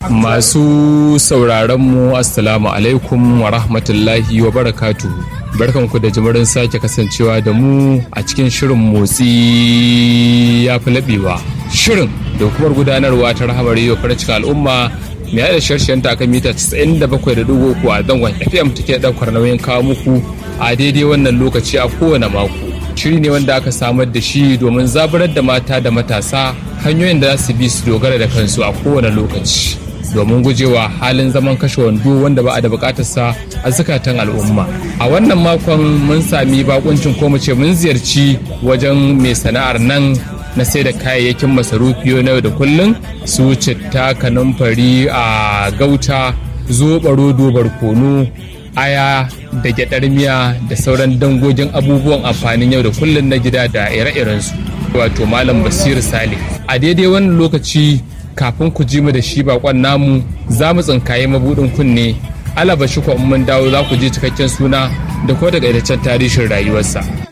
Masu sauraron mu Assalamu alaikum wa rahmatullahi wa barakatuhu. Barkanku da jimirin sake kasancewa da mu a cikin shirin motsi ya fi laɓewa. Shirin da hukumar gudanarwa ta rahamar yau farin cikin al'umma mai yada sharshen ta kan mita 97.3 a zangon FM take ɗaukar nauyin kawo muku a daidai wannan lokaci a kowane mako. Shiri ne wanda aka samar da shi domin zaburar da mata da matasa hanyoyin da za su bi su dogara da kansu a kowane lokaci. domin gujewa halin zaman kashe wando wanda ba a da bukatarsa a zukatan al'umma a wannan makon mun sami bakuncin ko mu ce mun ziyarci wajen mai sana'ar nan na sai da kayayyakin masarufi na yau da kullum su citta kanumfari a gauta zoɓa rodo barkono aya da gyaɗar miya da sauran dangogin abubuwan amfanin yau da kullum na gida da ire-irensu wato malam basiru sale a daidai wannan lokaci kafin ku ji mu da shi bakon namu za mu tsinkaye mabudin kunne alaba shi mun dawo za ku ji cikakken suna da ko daga tarihin rayuwarsa